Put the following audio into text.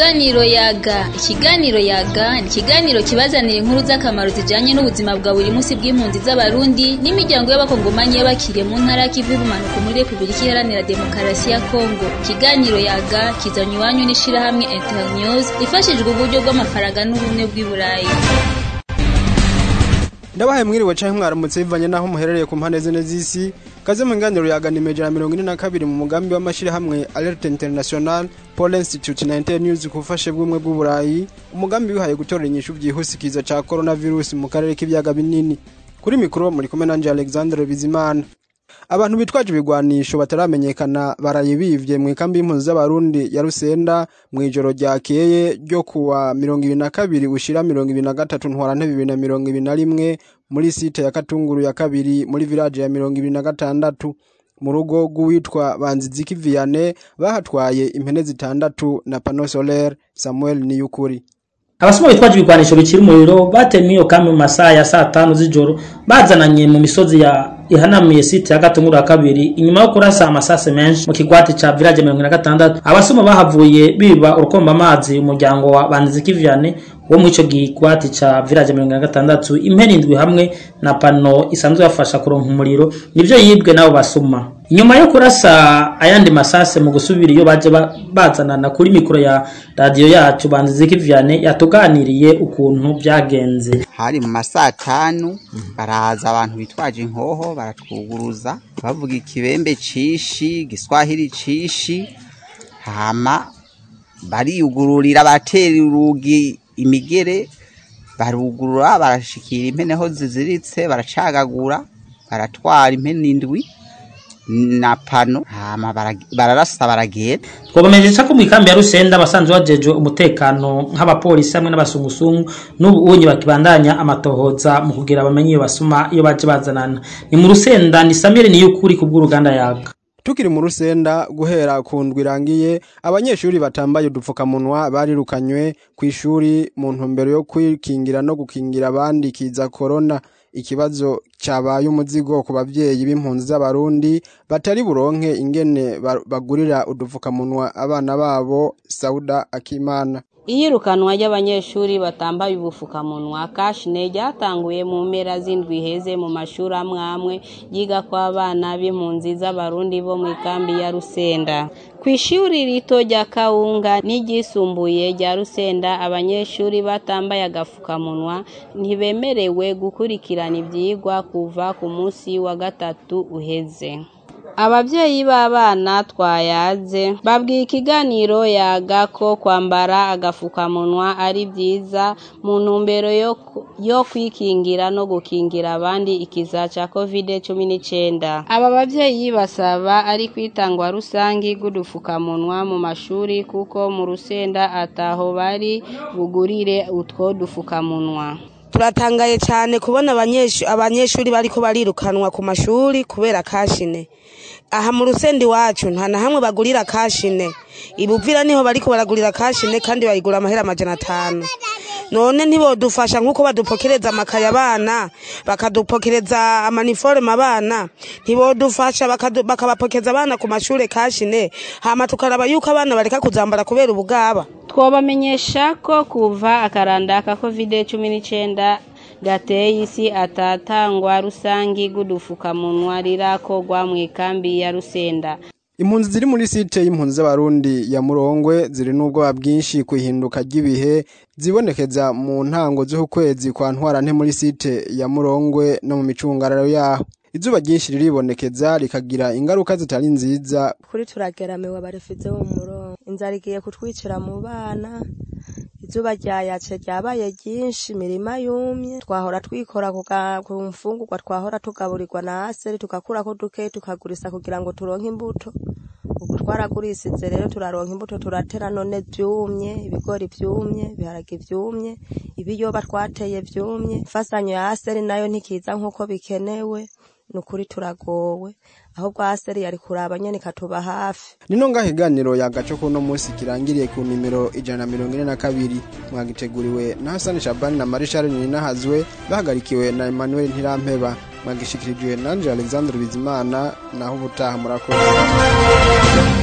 Ikiganiro yaga ikiganiro yaga ni ikiganiro kibazanira inkuru z'akamaro zijanye n'ubuzima bwa buri munsi bw'impunzi z'abarundi n'imiryango y'abakongomani y'abakiriye mu ntara y'ikivu y'ubumanuko muri Repubulika Iharanira Demokarasi ya Kongo ikiganiro yaga kizanywa iwanyu n'ishirahamwe Internews ifashijwe uburyo bw'amafaranga n'ubumwe bw'i Burayi ndabahaye mwiriwe canke mwaramutse bivanye naho muherereye ku mpande zine z'isi kaze mu nganiro yagana imejana mirongo ine na kabiri mu mugambi w'amashirahamwe alerte international paul institute na internews ku bufashe bw'ubumwe bw'uburayi umugambi wihaye gutorera inyishu vyihuse ikiza ca coronavirus mu karere k'ibiyaga binini kuri mikoro muri kumwe nanje alexandre bizimana abantu bitwaje ibigwanisho bataramenyekana baraye bivye mu ikambi y'impunzi z'abarundi ya rusenda mw'ijoro ryakeye ryo kuwa mirongo ibiri na kabiri ushira mirongo ibiri na gatatu ntwarante bibiri na mirongo ibiri na rimwe muri site ya katunguru ya kabiri muri village ya mirongo ibiri na gatandatu mu rugo rw'uwitwa banziziki viane bahatwaye impene zitandatu na pano solaire samuel niyukuri abasuma bitwaje ibigwanisho bikiri umuriro batemye iyo kambi mu masaha ya saa tanu z'ijoro bazananye mu misozi ya ihanamiye site ya gatunguru ya kabiri inyuma yo kurasa amasase menshi mu kigwati ca village mirongo ine na gatandatu abasuma bahavuye biba urukomba amazi umuryango wa banziziki viane wo muri ico gigwati ca village mirongo ine na gatandatu impene indwi hamwe na pano isanzwe bafasha kuronka umuriro nivyo yibwe n'abo basuma inyuma yo kurasa ayandi masase mu gusubira iyo baje bazanana kuri mikoro ya radiyo yacu banziziki viane yatuganiriye ukuntu vyagenze hari mu masaa tanu baraza abantu bitwaje inkoho baratwuguruza bavuga ikibembe cishi giswahili cishi hama bariyugururira batera urugi imigere barugurura barashikira impene ho ziziritse baracagagura baratwara impene indwi na pano hama bararasa baragenda twabamenyesha ko mu ikambi ya rusenda abasanzwe bajejwe umutekano nk'abapolisi hamwe n'abasungusungu n'ubu unyi bakibandanya amatohoza mu kugira bamenye iyo basuma iyo baje bazanana ni mu rusenda ni samire niyo ukuri kubw'uruganda yaga tukiri mu rusenda guhera ku ndwi irangiye abanyeshuri batambaye udupfukamunwa barirukanywe ku ishuri mu ntumbero yo kwikingira no gukingira abandi kiza korona ikibazo cyabaye umuzigo ku babyeyi b'impunzi z'abarundi batari buronke ingene bagurira udupfukamunwa abana babo sauda akimana iyirukanwa ry'abanyeshuri batambaye ubufukamunwa kashine ryatanguye mu mpera z'indwi heze mu mashuri amwe amwe yiga ko abana b'impunzi z'abarundi bo mu ikambi ya rusenda ku ishuri rito rya kawunga n'iryisumbuye rya rusenda abanyeshuri batambaye agafukamunwa ntibemerewe gukurikirana ibyigwa kuva ku munsi wa gatatu uheze ababyeyi b'abana twayaze babwiye ikiganiro yaga ko kwambara agafukamunwa ari byiza mu ntumbero yo kwikingira no gukingira abandi ikiza cya kovide cumi n'icyenda aba babyeyi basaba ari kwitangwa rusange rw'udupfukamunwa mu mashuri kuko mu rusenda ataho bari bugurire utwo dupfukamunwa turatangaye cyane kubona abanyeshuri bariko barirukanwa ku mashuri kubera kashine aha mu rusenda iwacu nta na hamwe bagurira kashine ibuvira niho bariko baragurira kashine kandi bayigura amahera amajana atanu none ntibodufasha nk'uko badupokereza amakaye abana bakadupokereza amaniforume abana ntibodufasha bakabapokeza abana ku mashuri kashine hama tukaraba yuko abana bareka kuzambara kubera ubugaba twabamenyesha ko kuva akaranda ka kovide cumi n'icyenda gateye isi atatangwa rusangi rw'udupfukamunwa rirakorwa mu ikambi ya rusenda impunzi ziri muri site y'impunzi z'abarundi ya murongwe ziri n'ubwoba bwinshi ku ihinduka ry'ibihe zibonekeza mu ntango z'ukwezi kwa ntwarante muri site ya murongwe no mu micungararo yaho izuba ryinshi riribonekeza rikagira ingaruka zitari nziza kuri turageramiwe abarefize bo mu murongo inzara igiye kutwicira mu bana izuba ryayatse ryabaye ryinshi imirima yumye twahora twikora ku mfungurwa twahora tugaburirwa na aseri tugakurako duke tukagurisa kugira ngo turonke imbuto ubu twaragurisize rero turaronka imbuto turatera none vyumye ibigori vyumye ibiharage vyumye ibiyoba twateye vyumye imfasanyo ya aseri nayo ntikiza nk'uko bikenewe nukuri turagowe ahubwo aseri yari kuraba nyene katuba hafi nino ngaho iganiro yagaco kuno munsi kirangiriye ku nimero ijana na mirongo ine na kabiri mwagiteguriwe na hasani shabani na marishari ninahazwe bahagarikiwe na emmanuel ntirampeba mwagishikirijwe nanje alexandre bizimana naho ubutaha murakoze